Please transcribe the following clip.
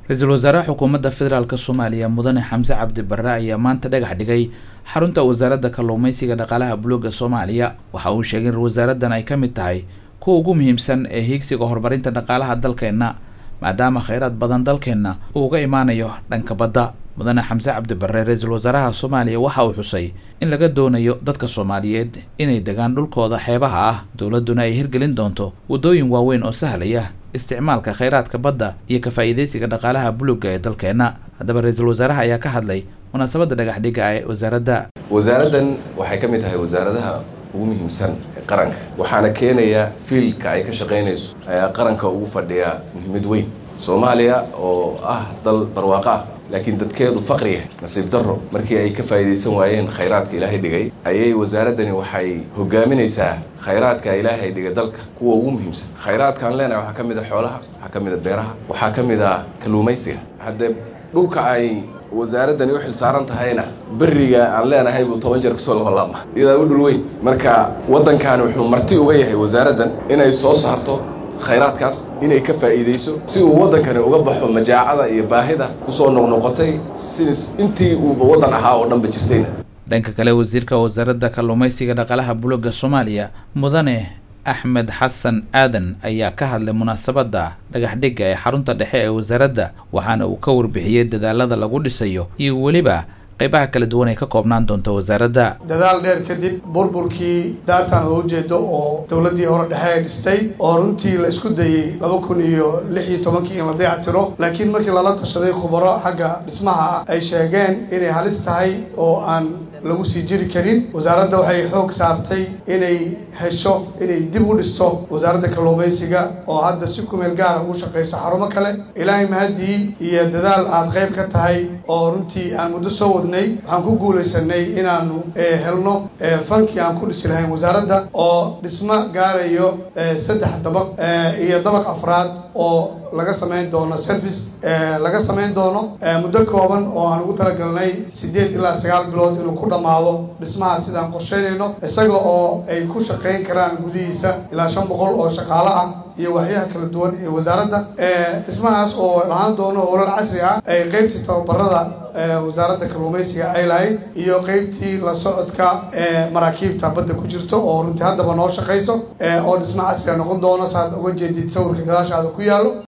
ra-iisul wasaaraha xukuumadda federaalk soomaaliya mudane xamse cabdi barre ayaa maanta dhagax dhigay xarunta wasaaradda kalluumeysiga dhaqaalaha buluuga soomaaliya waxa uu sheegay in wasaaraddan ay ka mid tahay kuwa ugu muhiimsan ee hiigsiga horumarinta dhaqaalaha dalkeenna maadaama kheyraad badan dalkeenna uu uga imaanayo dhanka badda mudane xamse cabdi barre ra-iisul wasaaraha soomaaliya waxa uu xusay in laga doonayo dadka soomaaliyeed inay degaan dhulkooda xeebaha ah dowladduna ay hirgelin doonto waddooyin waaweyn oo sahlaya isticmaalka kheyraadka badda iyo ka faa'iidaysiga dhaqaalaha buluugga ee dalkeenna haddaba ra-iisul wasaaraha ayaa ka hadlay munaasabadda dhagax dhigga ee wasaaradda wasaaraddan waxay ka mid tahay wasaaradaha ugu muhiimsan ee qaranka waxaana keenaya fiilka ay ka shaqaynayso ayaa qaranka ugu fadhiya muhiimad weyn soomaaliya oo ah dal barwaaqo ah laakiin dadkeedu faqriya nasiib darro markii ay ka faa'iidaysan waayeen khayraadka ilaahay dhigay ayay wasaaraddani waxay hogaaminaysaa khayraadka ilaahay dhigay dalka kuwa ugu muhiimsan khayraadkaan leenahay waxaa ka mid a xoolaha waxaa ka mid a beeraha waxaa ka mid a kalluumaysiga haddee dhulka ay wasaaraddani u xil saaran tahayna berriga aan leenahay buu toban jeer kasoo laholaama iyadaa u dhul weyn marka waddankan wuxuu marti uga yahay wasaaraddan inay soo saarto khayraadkaas inay ka faa'iidayso si uu waddankani uga baxo majaacada iyo baahida kusoo noqnoqotay sidas intii uuba waddan ahaa oo dhanba jirtayna dhanka kale wasiirka wasaaradda kalluumeysiga dhaqaalaha buluugga soomaaliya mudane axmed xasan aadan ayaa ka hadlay munaasabadda dhagax dhigga ee xarunta dhexe ee wasaaradda waxaana uu ka warbixiyey dadaalada lagu dhisayo iyo weliba qaybaha kala duwan ay ka koobnaan doonto wasaaradda dadaal dheer kadib burburkii daartan loo jeedo oo dowladdii hore dhexe ay dhistay oo runtii la isku dayey laba kun iyo lix iyo tobankii in la dayactiro laakiin markii lala tashaday khubaro xagga dhismaha ah ay sheegeen inay halis tahay oo aan lagu sii jiri karin wasaaradda waxay xoog saartay inay hesho inay dib u dhisto wasaaradda kalluumaysiga oo hadda si kumeel gaara ugu shaqayso xarumo kale ilaahay mahadii iyo dadaal aad qayb ka tahay oo runtii aan muddo soo wadnay waxaan ku guulaysanay inaanu helno fankii aan ku dhisi lahayn wasaaradda oo dhismo gaarayo saddex dabaq iyo dabaq afraad oo laga samayn doono service laga samayn doono muddo kooban oo aan ugu talagalnay siddeed ilaa sagaal bilood inuu ku dhammaado dhismaha sidaan qorsheynayno isaga oo ay ku shaqayn karaan gudihiisa ilaa shan boqol oo shaqaalo ah iyo waxyaha kala duwan ee wasaaradda dhismahaas oo lahaan doono howlal casri ah ay qeybtii tababarada wasaaradda kalluumaysiga ay lahayd iyo qeybtii la socodka maraakiibta badda ku jirto oo runtii haddaba noo shaqayso oo dhismo casriga noqon doono saad uga jeedid sawirka gadaashaada ku yaallo